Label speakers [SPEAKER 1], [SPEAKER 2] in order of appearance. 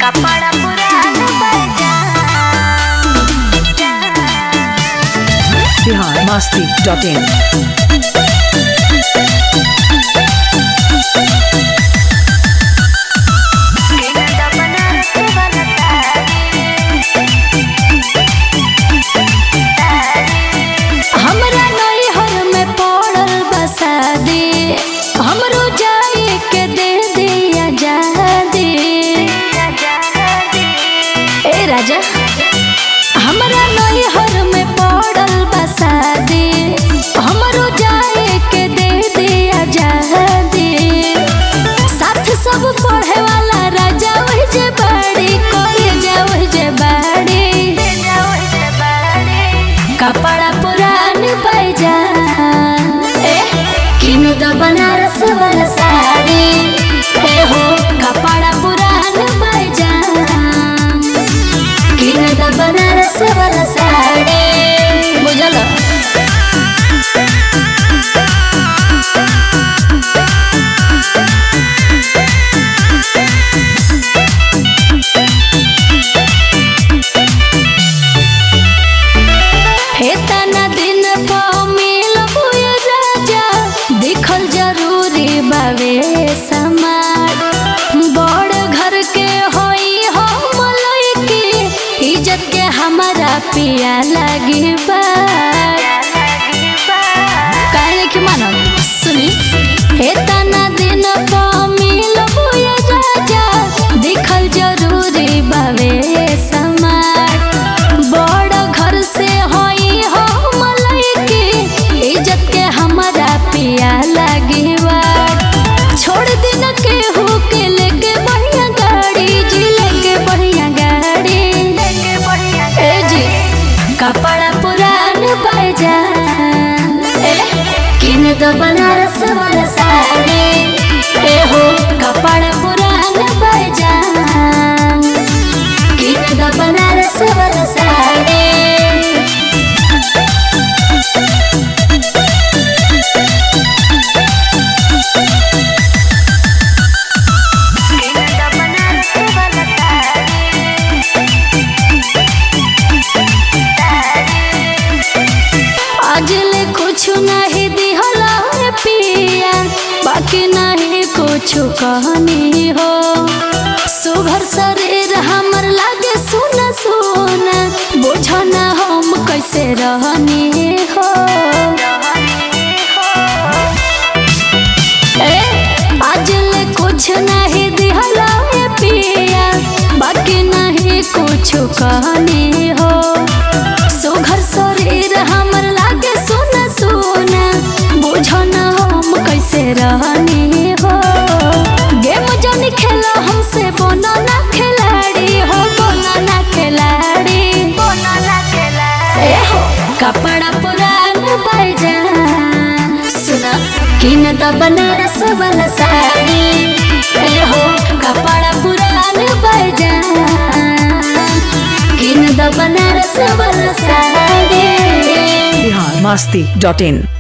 [SPEAKER 1] कपड़ा पुरान बजा
[SPEAKER 2] बिहार मस्ती डॉट इन
[SPEAKER 1] बनारस वाला
[SPEAKER 3] हमरा नैहर में पड़ल बसा दे हमरो जाए के दे दे आजादी ए राजा हमरा नैहर में पड़ल बसा दे हमरो जाए के दे दे आजादी साथ सब पढ़े वाला राजा वही जे बाड़ी कॉलेज वही जे बाड़ी कपड़ा पुरान पैजा ए किनु द बनारस वाला साड़ी ए हो कपड़ा पुरान पैजा किनु द बनारस वाला साड़ी बुझल हे तना दिन पा मिल बुय राजा देखल जरूरी बावे समाज बड़ घर के होई हो मलई के इज्जत के हमारा पिया लगी बा काहे कि मानो सुनी हे तना दिन पा मिल बुय राजा देखल जरूरी बावे समाज बड़ घर से होई हो मलई के इज्जत के हमारा पिया लगी छोड़ दिन के हो के लेके बढ़िया गाड़ी जी लेके बढ़िया गाड़ी ए जी कपड़ा पुरान पैजा ए किन दो बनारस वाला साड़ी ए हो कपड़ा पुरान पैजा किन दो बनारस वाला साड़ी अजले कुछ नहीं दिहला है पिया बाकी नहीं कुछ कहनी हो सुघर शरीर हमर लागे सुना सुना बुझो ना हम कैसे रहनी हो ए अजले कुछ नहीं दिहला है पिया बाकी नहीं कुछ कहनी हो सुघर शरीर हमर लागे सोना सोना बुझो न हम कैसे रहनी हो गेम जन खेलो हमसे बोनो ना खिलाड़ी हो बोनो ना खिलाड़ी ए हो कपड़ा पुरान पैजा सुना किन द बनारस वाला साड़ी ए हो कपड़ा पुरान पैजा किन द बनारस वाला साड़ी
[SPEAKER 2] बिहार मस्ती डॉट इन